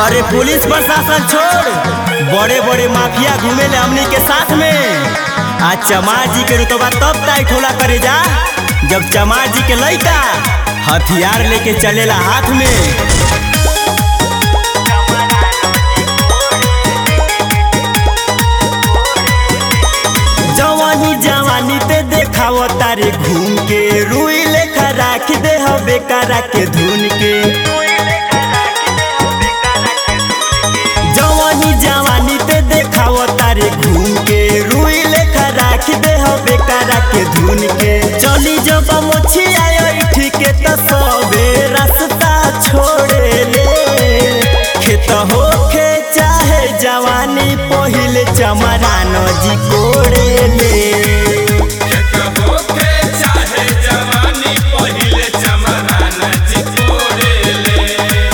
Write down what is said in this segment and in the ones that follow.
अरे पुलिस प्रशासन छोड़ बड़े बड़े माफिया घूमे ले हमनी के साथ में आज चमार जी के रुतबा तब टाइट होला करे जा जब चमार जी के लइका हथियार लेके चलेला हाथ में जवानी जवानी ते देखाव तारे घूम के रुई लेखा राख दे हबे करा के धुन के जवानी जवानी ते देखाव तारे घूम के रुई लेखा राख दे हबे करा के धुन के चली जब मोछी आयो ठीके त सबे रास्ता छोड़े ले खेत होखे चाहे जवानी पहिले चमरान जी कोड़े ले होके चाहे जवानी पहिले चमरान जी कोरेले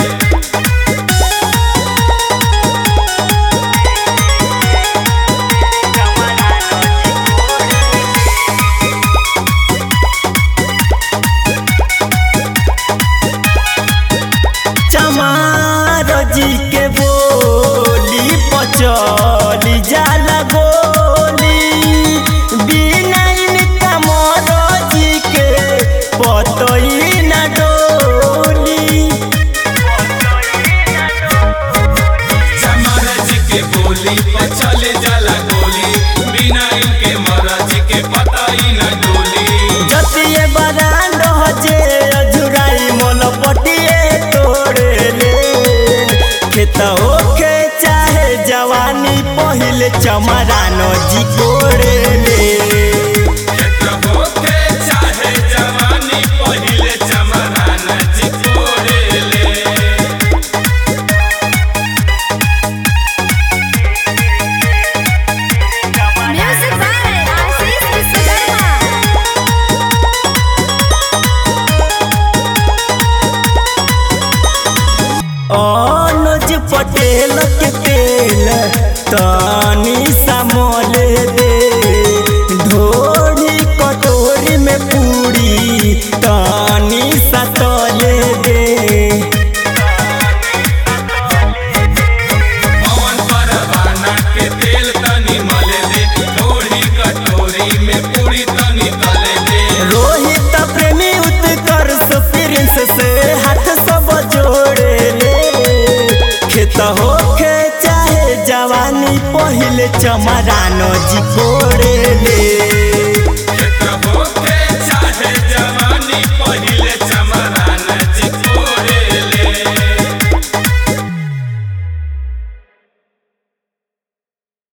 चमार जी के बोली पचली जाला गोली बिना इनका मोर जी के पतई न डोली चमर जी के बोली पे चले जाला गोली बिना इनके महाराज के पता ही न डोली जतिए बरांड हजे अजुराई मोल पटिए तोड़े ले खेत होखे चाहे जवानी पहिले चमरान जी कोड़े ले होके चाहे जवानी पहिले चमरान जी कोरेले Music by Ashish Vishwakarma. अनुज पटेल के तेल तनी समोले दे ढोरी कटोरी में पूरी तनी सतोले दे पवन परवाना के तेल तनी मले दे थोड़ी कटोरी में पूरी तनी तले दे रोहित प्रेमी उत्कर्ष प्रिंस से हाथ सब जोड़े ले खेत होखे चाहे जवानी पहिले चमरानो जी कोड़े ले